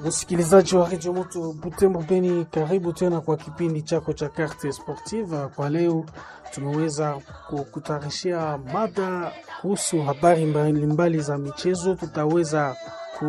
Msikilizaji wa redio moto Butembo Beni, karibu tena kwa kipindi chako cha Carte Sportive. Kwa leo tumeweza kukutayarishia mada kuhusu habari mbalimbali za michezo. Tutaweza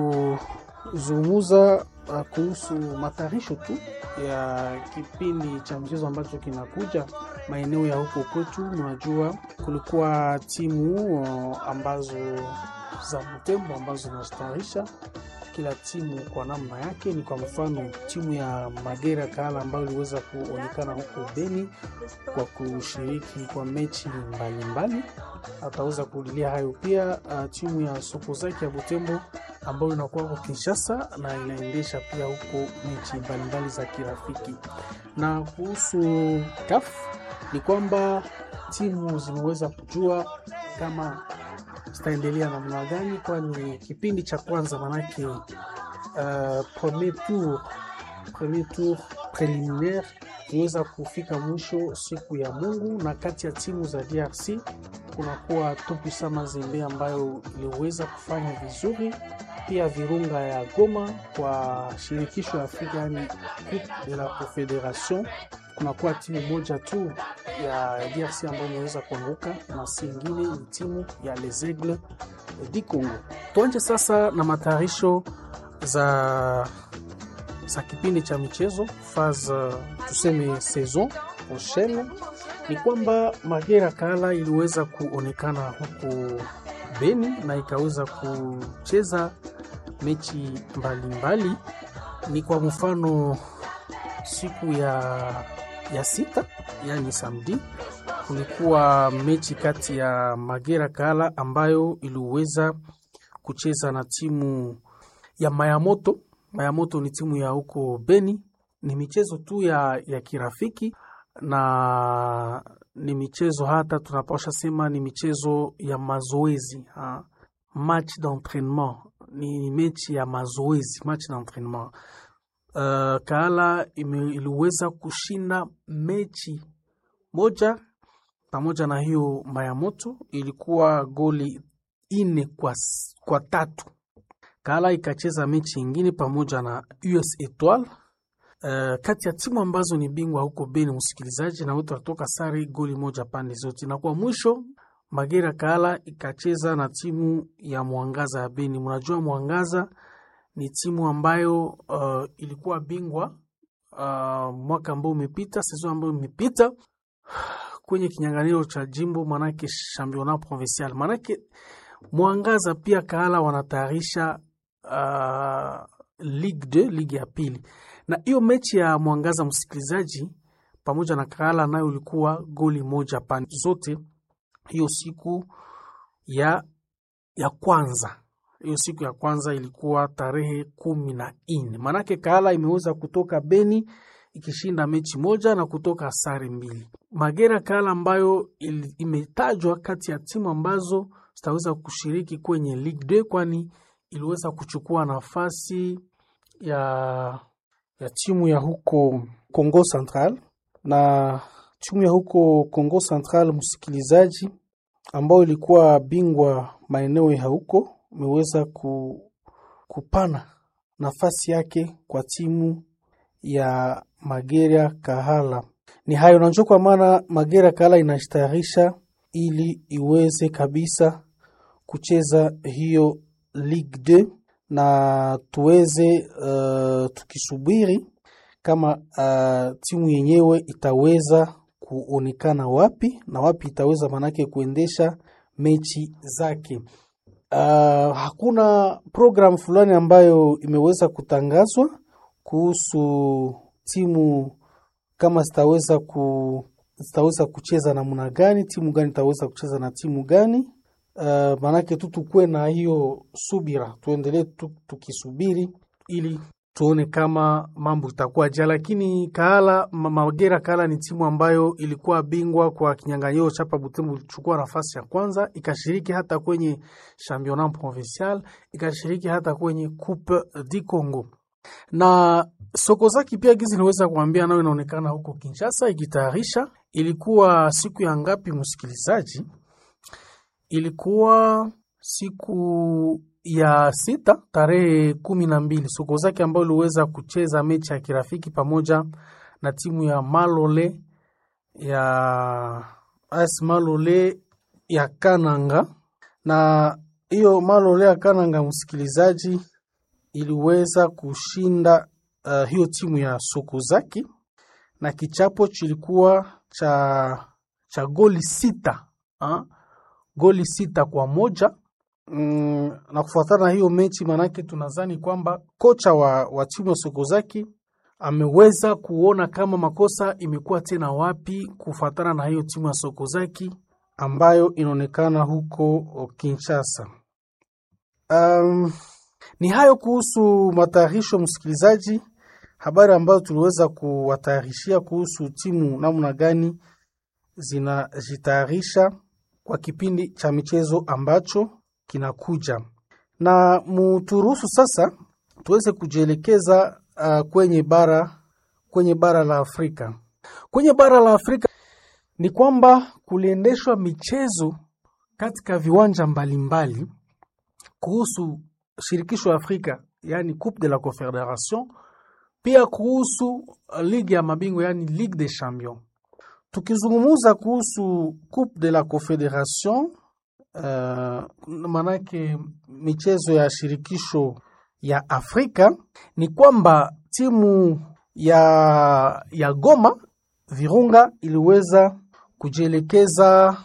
kuzungumza uh, kuhusu matayarisho tu ya kipindi cha mchezo ambacho kinakuja maeneo ya huko kwetu. Unajua kulikuwa timu uh, ambazo za Butembo ambazo zinazitayarisha kila timu kwa namna yake. Ni kwa mfano timu ya Magera Kahala ambayo iliweza kuonekana huko Beni kwa kushiriki kwa mechi mbalimbali, ataweza kurudilia hayo pia. Uh, timu ya Sokozaki ya Butembo ambayo inakuwa huko Kinshasa na inaendesha pia huko mechi mbalimbali za kirafiki. Na kuhusu CAF ni kwamba timu zimeweza kujua kama zitaendelea namna gani, kwani kipindi cha kwanza manake uh, premier tour premier tour preliminaire iliweza kufika mwisho siku ya Mungu, na kati ya timu za DRC kunakuwa Tupisa Mazembe ambayo iliweza kufanya vizuri, pia Virunga ya Goma kwa shirikisho ya Afrika, yani Coupe de la Confederation. Kunakuwa timu moja tu ya DRC ambayo imeweza kuanguka na si ingine ni timu ya Les Aigles du Congo. Tuanje sasa na matayarisho za za kipindi cha michezo phase tuseme saison prochaine. Ni kwamba Magera Kahala iliweza kuonekana huko Beni na ikaweza kucheza mechi mbalimbali mbali. Ni kwa mfano siku ya, ya sita yani samedi kulikuwa mechi kati ya Magera Kahala ambayo iliweza kucheza na timu ya Mayamoto. Mayamoto ni timu ya huko Beni. Ni michezo tu ya, ya kirafiki na ni michezo hata tunapasha sema ni michezo ya mazoezi ha. Match d'entraînement ni mechi ya mazoezi, match d'entraînement. Uh, Kahala iliweza kushinda mechi moja pamoja na hiyo Mayamoto ilikuwa goli ine kwa, kwa tatu. Kahala ikacheza mechi ingine pamoja na US Etoile uh, kati ya timu ambazo ni bingwa huko Beni, msikilizaji, na wote watoka sare goli moja pande zote, na kwa mwisho Magera Kahala ikacheza na timu ya Mwangaza ya Beni. Mnajua Mwangaza ni timu ambayo uh, ilikuwa bingwa uh, mwaka ambao umepita, sezon ambayo imepita kwenye kinyang'anyiro cha jimbo, manake championnat provincial. Manake Mwangaza pia Kahala wanatayarisha uh, Ligue 2 ligi ya pili, na hiyo mechi ya Mwangaza msikilizaji, pamoja na Kahala nayo ilikuwa goli moja pande zote, hiyo siku ya ya kwanza hiyo siku ya kwanza ilikuwa tarehe kumi na nne. Manake Kahala imeweza kutoka Beni ikishinda mechi moja na kutoka sare mbili. Magera Kahala ambayo imetajwa kati ya timu ambazo zitaweza kushiriki kwenye Ligue 2 kwani iliweza kuchukua nafasi ya, ya timu ya huko Congo Central na timu ya huko Congo Central, msikilizaji, ambayo ilikuwa bingwa maeneo ya huko imeweza ku, kupana nafasi yake kwa timu ya Magera Kahala. Ni hayo nanjo, kwa maana Magera Kahala inashtayarisha ili iweze kabisa kucheza hiyo Ligue 2 na tuweze uh, tukisubiri kama uh, timu yenyewe itaweza kuonekana wapi na wapi itaweza manake kuendesha mechi zake. Uh, hakuna program fulani ambayo imeweza kutangazwa kuhusu timu kama zitaweza ku zitaweza kucheza namna gani, timu gani itaweza kucheza na timu gani. Uh, maanake tu tukuwe na hiyo subira, tuendelee tu, tukisubiri ili tuone kama mambo itakuwa ja, lakini Kahala Magera Kahala ni timu ambayo ilikuwa bingwa kwa kinyang'anyiro chapa Butembo, ilichukua nafasi ya kwanza, ikashiriki hata kwenye championnat provincial, ikashiriki hata kwenye Coupe du Congo na Sokozaki pia gizi niweza kuambia nayo inaonekana huko Kinshasa ikitayarisha. Ilikuwa siku ya ngapi, msikilizaji? Ilikuwa siku ya sita tarehe kumi na mbili Sokozaki ambayo iliweza kucheza mechi ya kirafiki pamoja na timu ya Malole ya AS Malole ya Kananga, na hiyo Malole ya Kananga, msikilizaji, iliweza kushinda uh, hiyo timu ya Sokozaki na kichapo chilikuwa cha, cha goli sita ha? goli sita kwa moja mm, na kufuatana na hiyo mechi, manake tunadhani kwamba kocha wa, wa timu ya Sokozaki ameweza kuona kama makosa imekuwa tena wapi kufuatana na hiyo timu ya Sokozaki ambayo inaonekana huko Kinshasa. Um, ni hayo kuhusu matayarisho msikilizaji, habari ambazo tuliweza kuwatayarishia kuhusu timu namna gani zinajitayarisha kwa kipindi cha michezo ambacho kinakuja, na muturuhusu sasa tuweze kujielekeza uh, kwenye bara kwenye bara la Afrika. Kwenye bara la Afrika ni kwamba kuliendeshwa michezo katika viwanja mbalimbali mbali, kuhusu shirikisho ya Afrika yani Coupe de la Confederation, pia kuhusu ligi ya mabingwa yani Ligue des Champions. Tukizungumuza kuhusu Coupe de la Confederation uh, manake michezo ya shirikisho ya Afrika ni kwamba timu ya, ya Goma Virunga iliweza kujielekeza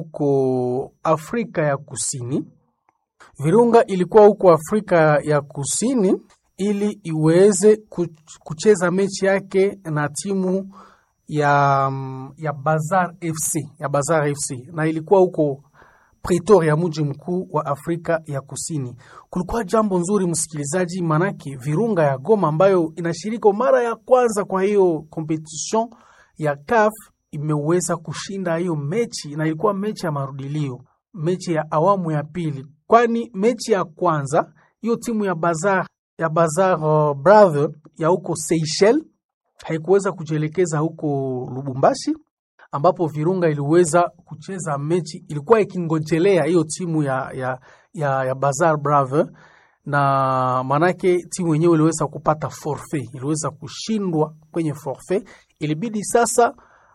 huko Afrika ya Kusini. Virunga ilikuwa huko Afrika ya Kusini ili iweze kucheza mechi yake na timu ya, ya Bazar FC, ya Bazar FC na ilikuwa huko Pretoria, mji mkuu wa Afrika ya Kusini. Kulikuwa jambo nzuri msikilizaji, manake Virunga ya Goma ambayo inashiriki mara ya kwanza kwa hiyo competition ya CAF imeweza kushinda hiyo mechi, na ilikuwa mechi ya marudilio, mechi ya awamu ya pili, kwani mechi ya kwanza hiyo timu ya Bazar ya Bazar uh, Brother ya huko Seychelles haikuweza kujielekeza huko Lubumbashi ambapo Virunga iliweza kucheza mechi, ilikuwa ikingojelea hiyo timu ya, ya, ya, ya Bazar Brother, na manake timu yenyewe iliweza kupata forfait, iliweza kushindwa kwenye forfait. Ilibidi sasa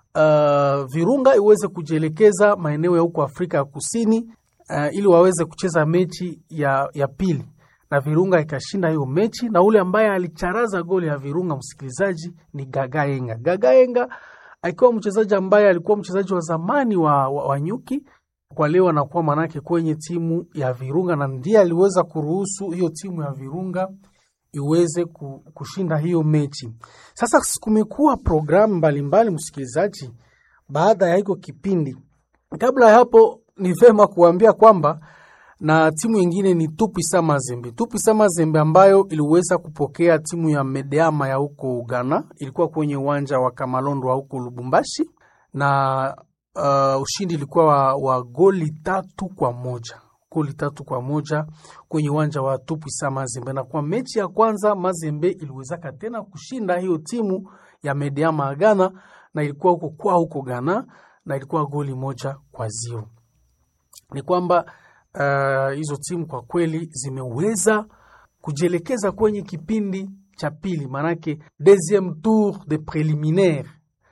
uh, Virunga iweze kujielekeza maeneo ya huko Afrika ya Kusini uh, ili waweze kucheza mechi ya, ya pili na Virunga ikashinda hiyo mechi, na ule ambaye alicharaza goli ya Virunga msikilizaji ni Gagaenga. Gagaenga akiwa mchezaji ambaye alikuwa mchezaji wa zamani wa, wa, wa Nyuki, kwa leo anakuwa manake kwenye timu ya Virunga, na ndiye aliweza kuruhusu hiyo timu ya Virunga iweze kushinda hiyo mechi. Sasa kumekuwa programu mbalimbali msikilizaji, baada ya hiko kipindi. Kabla ya hapo, ni vema kuambia kwamba na timu yingine ni Tupisa Mazembe. Tupisa Mazembe ambayo iliweza kupokea timu ya Medeama ya huko Ghana, ilikuwa kwenye uwanja wa Kamalondo wa huko Lubumbashi na uh, ushindi ilikuwa wa, wa goli tatu kwa moja goli tatu kwa moja kwenye uwanja wa Tupisa Mazembe. Na kwa mechi ya kwanza Mazembe iliwezaka tena kushinda hiyo timu ya Medeama ya Ghana, na ilikuwa huko kwa huko Ghana na ilikuwa goli moja kwa zero. Ni kwamba hizo uh, timu kwa kweli zimeweza kujielekeza kwenye kipindi cha pili, maanake deuxième tour de préliminaire,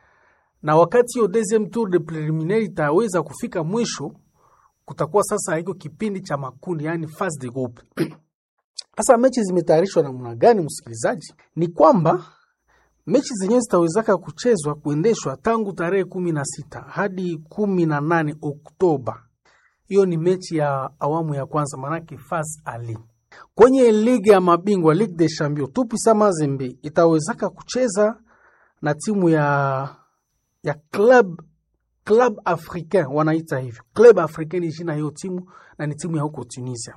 na wakati hiyo deuxième tour de préliminaire itaweza kufika mwisho, kutakuwa sasa hiko kipindi cha makundi, yani phase de groupe. Sasa mechi zimetayarishwa namna gani, msikilizaji? Ni kwamba mechi zenyewe zitawezaka kuchezwa kuendeshwa tangu tarehe kumi na sita hadi kumi na nane Oktoba. Hiyo ni mechi ya awamu ya kwanza, manake faz ali kwenye ligi ya mabingwa Ligue des Champions. Tupisa Mazembe itawezaka kucheza na timu ya ya club club africain, wanaita hivyo club africain, ni jina hiyo timu na ni timu ya huko Tunisia.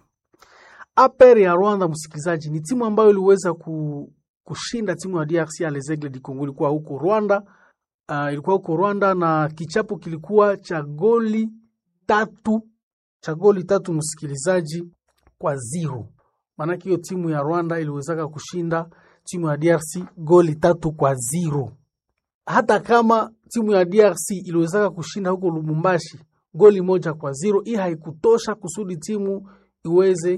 APR ya Rwanda, msikilizaji, ni timu ambayo iliweza ku, kushinda timu ya DRC ya Les Aigles du Congo, ilikuwa huko Rwanda. Uh, ilikuwa huko Rwanda na kichapo kilikuwa cha goli tatu cha goli tatu msikilizaji, kwa zero. Maanake hiyo timu ya Rwanda iliwezaka kushinda timu ya DRC goli tatu kwa zero. Hata kama timu ya DRC iliwezaka kushinda huko Lubumbashi goli moja kwa zero, hii haikutosha kusudi timu iweze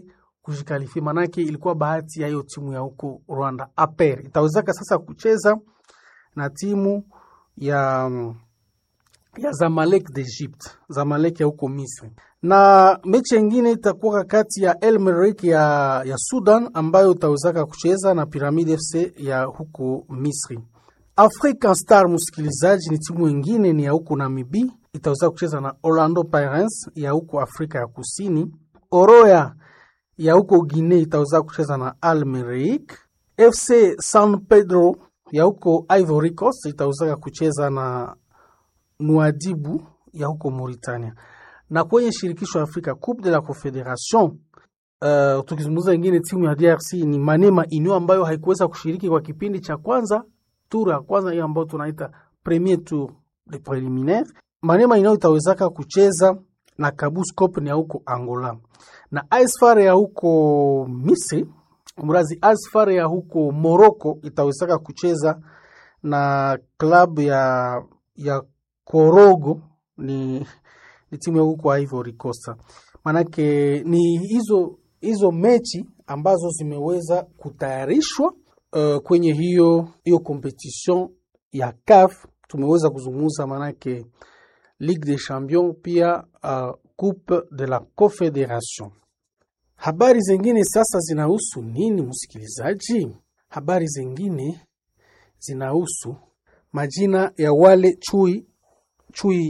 kujikalifia, manake ilikuwa bahati ya hiyo timu ya huko Rwanda. APR itawezaka sasa kucheza na timu ya ya Zamalek d'Egypte, Zamalek ya huko Misri, na mechi nyingine itakuwa kati ya El Merreikh ya, ya Sudan ambayo itawezaka kucheza na Pyramid FC ya huko Misri. African Star, msikilizaji, ni timu nyingine ni ya huko Namibi, itaweza kucheza na Orlando Pirates ya huko Afrika ya Kusini. Oroya ya huko Guinea itaweza kucheza na Al Merreikh. FC San Pedro ya huko Ivory Coast itaweza kucheza na Nouadhibou ya huko Mauritania. Na kwenye shirikisho ya Afrika Coupe de la Confederation uh, tukizungumza ingine timu ya DRC ni Manema Union ambayo haikuweza kushiriki kwa kipindi cha kwanza, tour ya kwanza hiyo ambayo tunaita premier tour de preliminaire. Manema Union itawezaka kucheza na Kabus Copne ya huko Angola na Asfar ya huko Misri, mrazi Asfar ya huko Morocco itawezaka kucheza na klabu ya ya Korogo ni, ni timu ya huko Ivory Coast. Manake ni hizo hizo mechi ambazo zimeweza kutayarishwa uh, kwenye hiyo hiyo competition ya CAF. Tumeweza kuzungumza manake Ligue des Champions pia uh, Coupe de la Confederation. Habari zingine sasa zinahusu nini, msikilizaji? Habari zingine zinahusu majina ya wale chui chui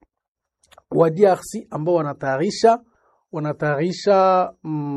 wa DRC ambao wanatayarisha wanatayarisha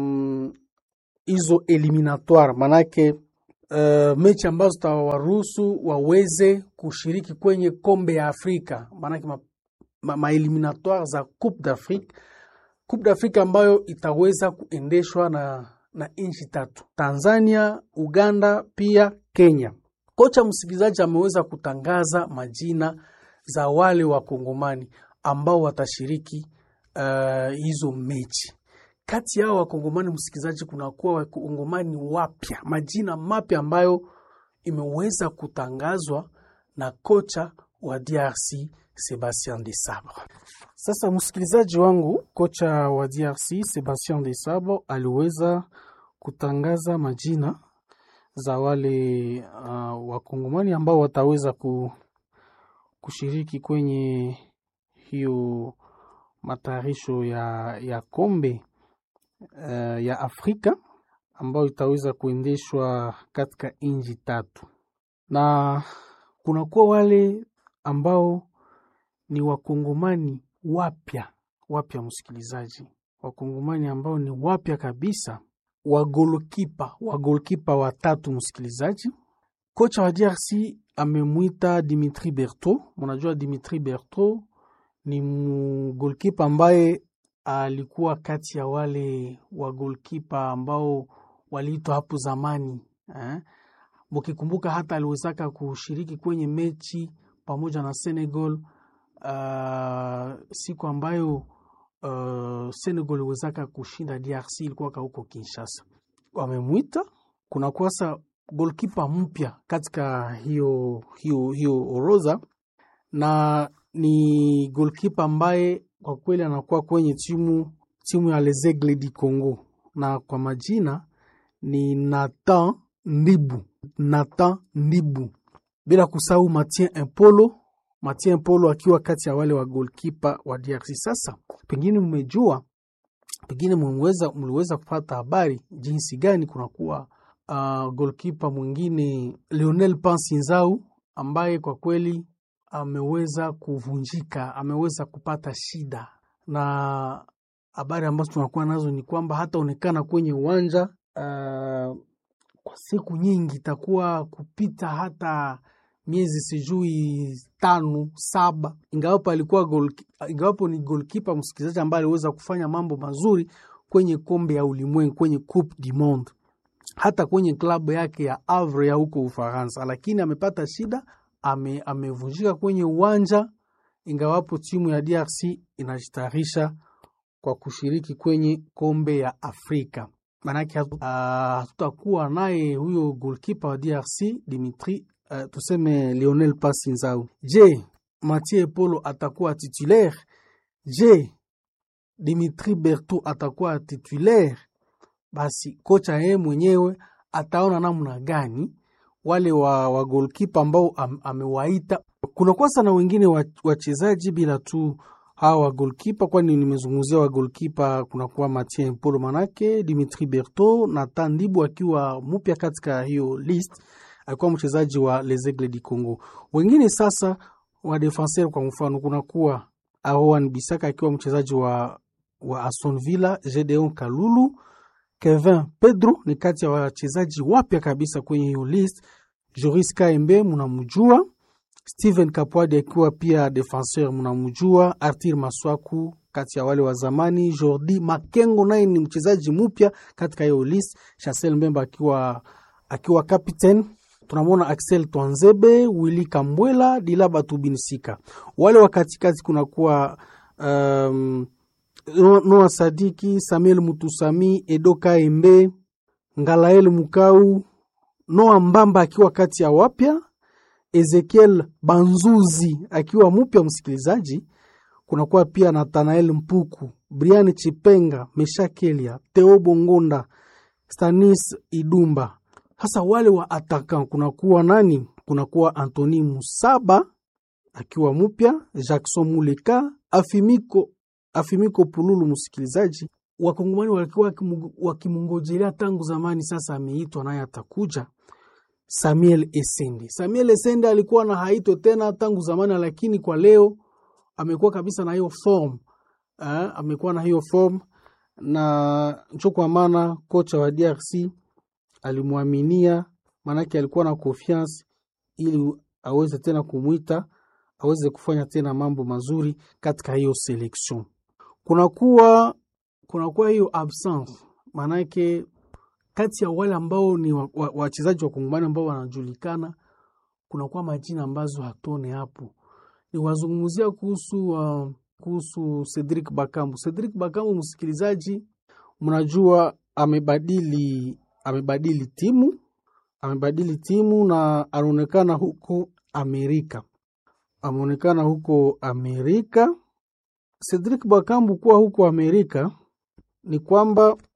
hizo mm, eliminatoire manake uh, mechi ambazo zitawaruhusu waweze kushiriki kwenye kombe ya Afrika manake ma, ma, ma eliminatoire za Coupe d'Afrique Coupe d'Afrique ambayo itaweza kuendeshwa na, na nchi tatu Tanzania, Uganda pia Kenya. Kocha msikilizaji ameweza kutangaza majina za wale wakongomani ambao watashiriki uh, hizo mechi. Kati yao wakongomani msikilizaji, kunakuwa wakongomani wapya, majina mapya ambayo imeweza kutangazwa na kocha wa DRC Sebastien Desabre. Sasa msikilizaji wangu, kocha wa DRC Sebastien Desabre aliweza kutangaza majina za wale uh, wakongomani ambao wataweza ku, kushiriki kwenye hiyo matayarisho ya, ya kombe uh, ya Afrika ambayo itaweza kuendeshwa katika nchi tatu, na kunakuwa wale ambao ni wakongomani wapya wapya, msikilizaji, wakongomani ambao ni wapya kabisa wagolkipa wagolkipa watatu msikilizaji. Kocha wa DRC amemwita Dimitri Berto. Mnajua Dimitri Berto ni mgolkipa ambaye alikuwa kati ya wale wagolkipa ambao waliitwa hapo zamani eh? Mukikumbuka hata aliwezaka kushiriki kwenye mechi pamoja na Senegal uh, siku ambayo uh, Senegal iliwezaka kushinda DRC ilikuwa huko Kinshasa. Wamemwita kuna kwasa golkipa mpya katika hiyo, hiyo, hiyo orodha na ni golkipa ambaye kwa kweli anakuwa kwenye timu timu ya Les Aigles du Congo, na kwa majina ni Nathan Ndibu, Nathan Ndibu, bila kusahau Mathieu Impolo, Mathieu Impolo akiwa kati ya wale wa golkipa wa DRC. Sasa pengine mmejua, pengine mliweza mliweza kupata habari jinsi gani kunakuwa uh, golkipa mwingine Lionel Pansinzau ambaye kwa kweli ameweza kuvunjika, ameweza kupata shida, na habari ambazo tunakuwa nazo ni kwamba hataonekana kwenye uwanja uh, kwa siku nyingi, itakuwa kupita hata miezi sijui tano saba, ingawapo alikuwa goal, ingawapo ni golkipa msikilizaji ambaye aliweza kufanya mambo mazuri kwenye kombe ya ulimwengu, kwenye Coupe du Monde, hata kwenye klabu yake ya Havre ya huko Ufaransa, lakini amepata shida ame, amevunjika kwenye uwanja, ingawapo timu ya DRC inajitayarisha kwa kushiriki kwenye kombe ya Afrika. Maanake hatutakuwa uh, naye huyo golkipa wa DRC Dimitri uh, tuseme Lionel Pasinzau. Je, Mathieu Polo atakuwa titulaire? Je, Dimitri Berto atakuwa titulaire? basi kocha yeye mwenyewe ataona namna gani wale wa, wa golkipa ambao am, amewaita. Kunakuwa sana wengine wachezaji bila tu hawa wa golkipa, kwani nimezungumzia wa golkipa, kunakuwa Mathieu Polo manake Dimitri Berto na Tandibu akiwa mpya katika hiyo list, alikuwa mchezaji wa Les Aigles du Congo. Wengine sasa wa defenseur, kwa mfano kunakuwa Aroan Bisaka akiwa mchezaji wa, wa Aston Villa, Gedeon Kalulu Kevin Pedro ni kati ya wachezaji wapya kabisa kwenye hiyo list. Joris Kaembe mnamjua, Steven Kapwadi akiwa pia defenseur mnamjua, Artir Maswaku kati ya wale wa zamani, Jordi Makengo naye ni mchezaji mpya katika hiyo list, Chancel Mbemba akiwa akiwa captain. Tunamwona Axel Twanzebe, Willy Kambwela, Dilaba Tubinsika. Wale wa katikati kunakuwa um, Noa Sadiki, Samuel Mutusami, Edo Kaembe, Ngalael Mukau, Noa Mbamba akiwa kati ya wapya, Ezekiel Banzuzi akiwa mpya msikilizaji. Kunakuwa pia Nathanael Mpuku, Brian Chipenga, Meshakelia, Theo Bongonda, Stanis Idumba. Hasa wale wa atakan kunakuwa nani? Kunakuwa Antoni Musaba akiwa mpya, Jackson Muleka, Afimiko Afimiko Pululu. Msikilizaji, wakongomani walikuwa wakimungojelea tangu zamani, sasa ameitwa naye atakuja. Samuel Esende, Samuel Esende alikuwa na haito tena tangu zamani, lakini kwa leo amekuwa kabisa na hiyo form eh, amekuwa na hiyo form na ncho, kwa maana kocha wa DRC alimwaminia, maanake alikuwa na confiance ili aweze tena kumwita aweze kufanya tena mambo mazuri katika hiyo selection kunakuwa kunakuwa hiyo absence, maanake kati ya wale ambao ni wachezaji wa, wa kongomani ambao wanajulikana, kunakuwa majina ambazo hatone hapo. Ni wazungumzia kuhusu uh, kuhusu Cedric Bakambu. Cedric Bakambu, msikilizaji, mnajua amebadili amebadili timu amebadili timu na anaonekana huko Amerika, ameonekana huko Amerika. Cedric Bakambu kuwa huko Amerika ni kwamba